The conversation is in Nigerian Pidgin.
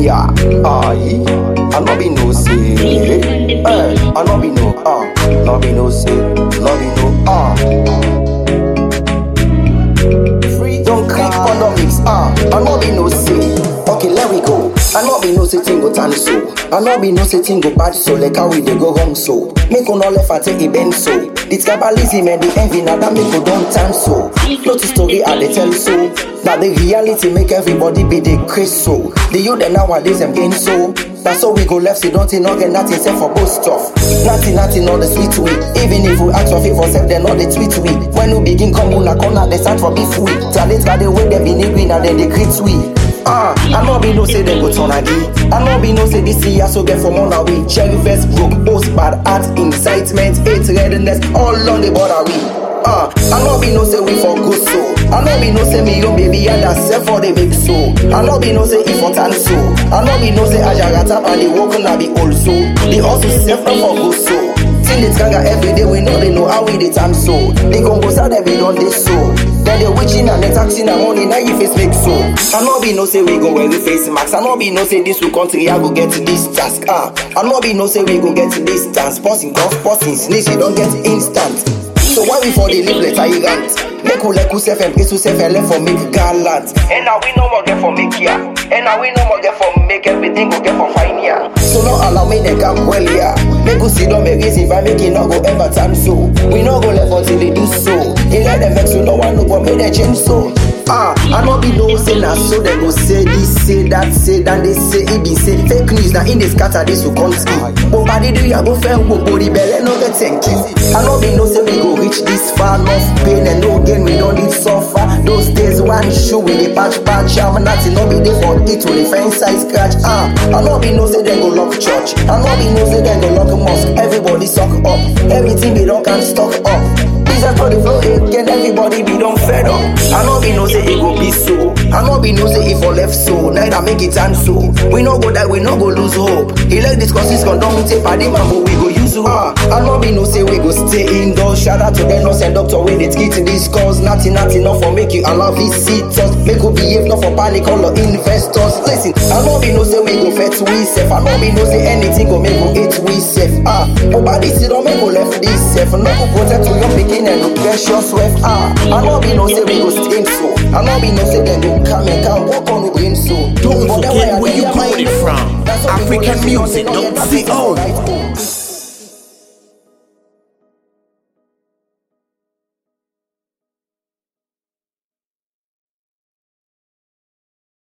yeah. Aye, I no be no say. Eh, I no be no ah, no be no say, no be no ah. Free don't click economics ah, I no be no say. Okay, let we go. I no be no say thing go turn so. I no be no say thing go bad so. Like how we dey go wrong so. Make una left and take it bend so. The tribalism and the envy now that make we don't turn so. Not the story I dey tell so. Now the reality make everybody be the craze so. The youth them nowadays them gain so. That's how we go left, so don't think nothing, nothing except for both stuff. Nothing, nothing on the sweet way. Even if we ask for favor, self, they know the tweet we. When we begin come on a corner, they start for beef we. Talent got the way they be need win and then they create we. Ah, I know be no say they go turn again. I know be no say this year so get from on away. Cherry vest broke, post bad art, incitement, hate, redness, all on the border we. Ah, I know be no say we for good so. I know be no say me yo baby and that self for the big so. I know be no say if for tan so. I know be no say ajarata and the work na be also. The also self not for good so. Till it kanga every day we know they know how we the time so. The composer they be done this so. Then they witching and they taxing and money now you face make so. I know be no say we go wear the face mask. I know be no say this will country I go get to this task. Ah, I know be no say we go get to this dance. Passing golf, passing sneeze, you don't get instant. So why we for the live let tyrant? Make we like self and place self and left for make gallant. And now we no more get for make ya. And now we no more get for make everything go get for fine ya. So no allow me to come well ya. Make we see don't make reason if I make it not go ever time so. We no go left until they do so. They let them vex so no one no go make them change so. Ah, I no be no say na so they go say this, say that, say that they say it be say fake news na in the scatter this will come ski. But body do ya go fair go body belly no get thank you. I no be no say we go reach this far, enough pain and no gain we don't need suffer. Those days one shoe with the patch patch, I'm not no be there for it with the fence size scratch. Ah, I no be no say they go lock church, I no be no say they go lock mosque. Everybody suck up, everything they don't can stock up. Jesus for the flow again, everybody be done fed up. I know be no say it go be so. I know be no say if for left so. Neither make it and so. We no go die, we no go lose hope. He like discuss his condom, we take party man, but we go use you. Ah, I know be no say we go stay indoors. Shout out to the nurse and doctor when it's get to this cause. Nothing, nothing, not for make you allow visitors. Make you behave, not for panic, all the investors. Listen, I know be no say we go fet we safe. I know be no say anything go make go hate we safe. Ah, but body sit don't make go left this safe. No go protect to your picking and no precious wealth. Ah, I know be no say we go stay so. I know be no say them go come and come walk on the brain so. Don't But that way forget I where dey you hear my got it name. from. That's what people African dey say, music, don't don't get say, that oh. right.